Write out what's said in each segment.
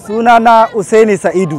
sunana usaini sa'idu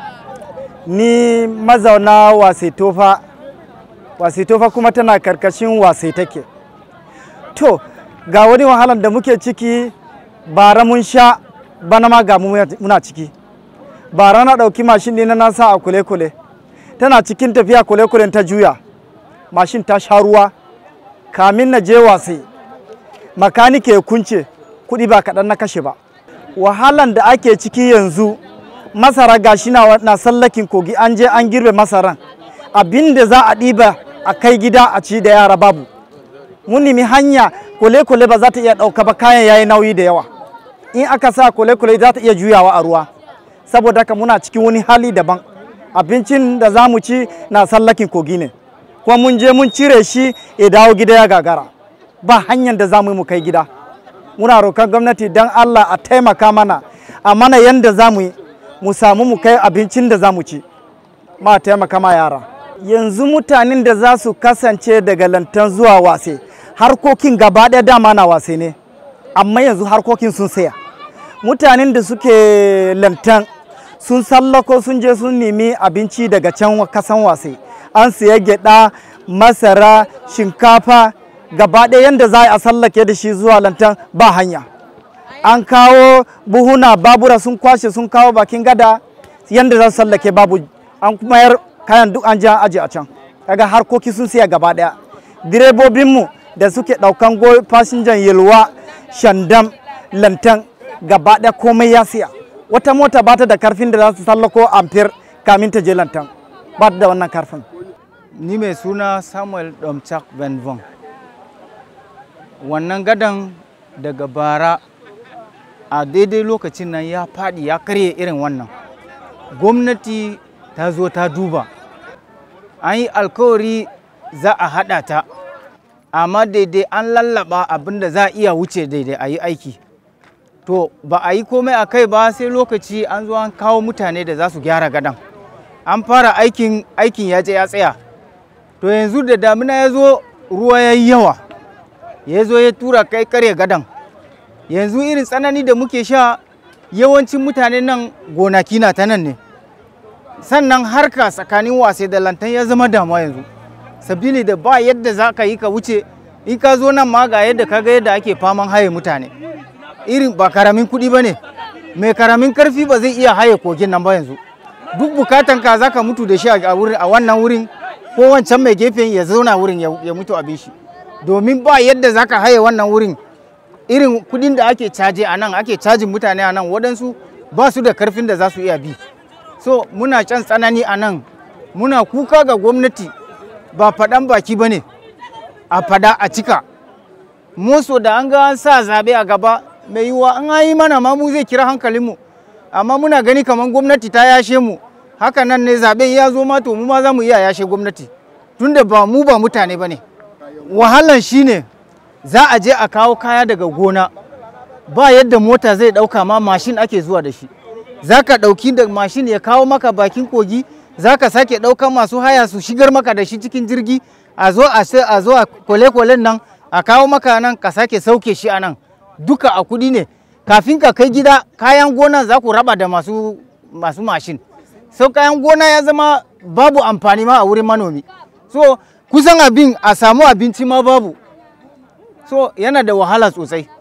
ni mazauna wasetofa wasetofa kuma tana karkashin wasai take to ga wani wahalar da muke ciki bara mun sha bana ma ga mu muna ciki bara na ɗauki mashin ɗina na sa a kule-kule tana cikin tafiya kule-kulen ta juya mashin ta sha ruwa kamin na je wasai makanike ya kunce kuɗi ba kaɗan na kashe ba wahalan da ake ciki yanzu masara gashi na, na sallakin kogi an je an girbe masaran abin da za a ɗiba a kai gida a ci da yara babu mun nemi hanya kule-kule ba za ta iya ɗauka ba kayan yayi nauyi da yawa in aka sa kule-kule za ta iya juyawa a ruwa saboda haka muna cikin wani hali daban abincin da za mu ci na sallakin kogi ne kuma mun je mun cire shi ya dawo gida ya gagara ba hanyar da za mu yi mu kai gida muna roƙon gwamnati don allah a taimaka mana a mana yadda za mu yi mu samu mu kai abincin da za mu ci ma taimaka ma yara yanzu mutanen da za su kasance daga lantan zuwa wase harkokin gaba ɗaya dama na wase ne amma yanzu harkokin sun saya mutanen da suke lantan sun sallako sun je sun nemi abinci daga can kasan wase an siya gyada masara shinkafa gaba ɗaya yadda za a sallake da shi zuwa lantan ba hanya an kawo buhuna babura sun kwashe sun kawo bakin gada yadda za su sallake babu an mayar kayan duk an ja aji a can kaga harkoki sun siya gaba ɗaya direbobinmu da suke ɗaukan go fasinjan yalwa shandam lantan gaba ɗaya komai ya siya wata mota ba ta da karfin da za su sallako amfir kamin ta je lantan ba ta da wannan karfin ni mai suna samuel domchak benvon wannan gadan daga bara a daidai lokacin nan ya faɗi ya karye irin wannan gwamnati ta zo ta duba an yi alkawari za a haɗa ta amma daidai an lallaba abin da za a iya wuce daidai a yi aiki to ba a yi komai a kai ba sai lokaci an zo an kawo mutane da za su gyara gadan an fara aikin aikin ya je ya tsaya to yanzu da damina ya zo ruwa ya yi yawa ya zo ya tura kai karya gadan yanzu irin tsanani da muke sha yawancin mutane nan gonaki na ta nan ne sannan harka tsakanin wasai da lantan ya zama damuwa yanzu sabili da ba yadda za ka yi ka wuce in ka zo nan ma ga yadda ka ga yadda ake faman haye mutane irin ba karamin kuɗi ba ne mai karamin karfi ba zai iya haye kogin nan ba yanzu duk bukatan ka za ka mutu da shi a wannan wurin ko wancan mai gefen ya zauna wurin ya mutu abin shi domin ba yadda za ka haye wannan wurin irin kudin da ake caje a nan ake cajin mutane a nan waɗansu ba su da karfin da za su iya bi so muna can tsanani a nan muna kuka ga gwamnati ba faɗan baki ba ne a fada a cika muso da an ga an sa zaɓe a gaba mai yiwuwa an yi mana ma mu zai kira hankalinmu amma muna gani kamar gwamnati ta yashe mu haka nan ne zaɓen ya zo ma to mu ma za mu iya yashe gwamnati tunda ba mu ba mutane ba ne wahalan shine za a je a kawo kaya daga gona ba yadda mota zai ɗauka ma mashin ake zuwa da shi za ka ɗauki da mashin ya kawo maka bakin kogi za ka sake ɗaukan masu haya su shigar maka da shi cikin jirgi a zo a zo a kwale-kwalen nan a kawo maka nan ka sake sauke shi a nan duka a kuɗi ne kafin ka kai gida kayan gona za ku raba da masu masu mashin sau kayan gona ya zama babu amfani ma a wurin manomi so kusan abin a samu abinci ma babu so yana da wahala sosai